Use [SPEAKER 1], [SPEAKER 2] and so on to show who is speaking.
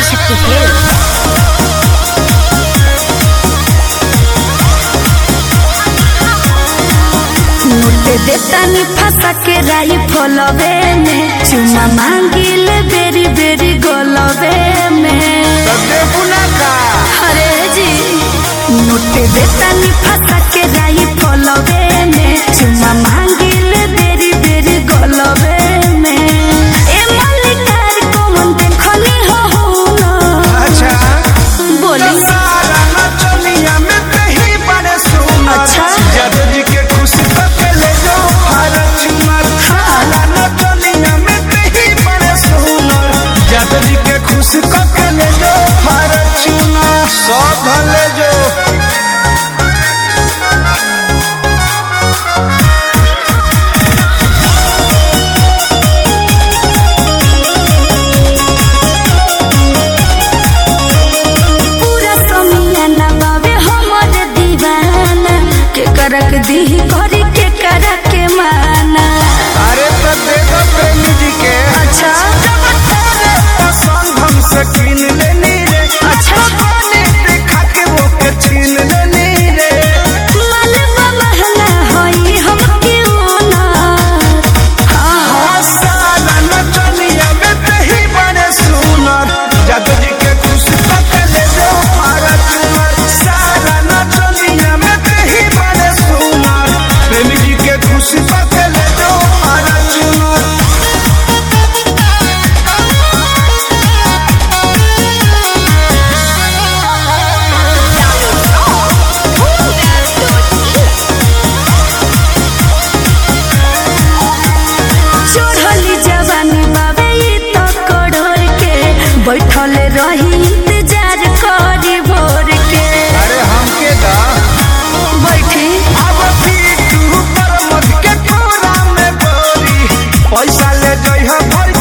[SPEAKER 1] Adishakti film
[SPEAKER 2] note देतानी फंसा के राई फलवे में चुमा मांगिल बेरी बेरी गोलवे में अरे जी नोट देतानी फंसा के राई फलवे में चुमा मांगिल बेरी बेरी गोलवे में ए मल्लिकार कौन देखली हो हो
[SPEAKER 3] अच्छा
[SPEAKER 2] बोली
[SPEAKER 3] सारा नचनिया में कहीं बड़े सुनर
[SPEAKER 2] अच्छा।
[SPEAKER 3] जादू जी के खुशी करके ले जाओ भारत चुनर सारा नचनिया में कहीं बड़े सुनर जादू जी के खुशी करके ले जाओ भारत चुनर सब ले जाओ
[SPEAKER 2] पूरा समियाना बाबे हमर दीवाना के करक दी करी के करक के माना
[SPEAKER 3] अरे तो देखो प्रेमी जी के
[SPEAKER 2] अच्छा
[SPEAKER 3] जब तेरे पसंद हमसे छीन लेनी रे
[SPEAKER 2] अच्छा।
[SPEAKER 3] पानी देखा के वो के छीन लेनी रे
[SPEAKER 2] मालवा महला होई हम क्यों ना हाँ
[SPEAKER 3] सारा नचनिया में कहीं बड़े सुनर जादू जी के खुशी पक ले जाओ भारत चुनर सारा नचनिया में कहीं बड़े सुनर प्रेमी जी के खुशी पक ले जाओ भारत चुनर
[SPEAKER 2] चढ़ली जवानी बाबे ई तो करोड़ के बैठल रही इंतजार करी भोर के
[SPEAKER 3] अरे हमके दा
[SPEAKER 2] बैठी
[SPEAKER 3] अब फिर तू पर मत के कोरा में बोरी पैसा ले जइहा भर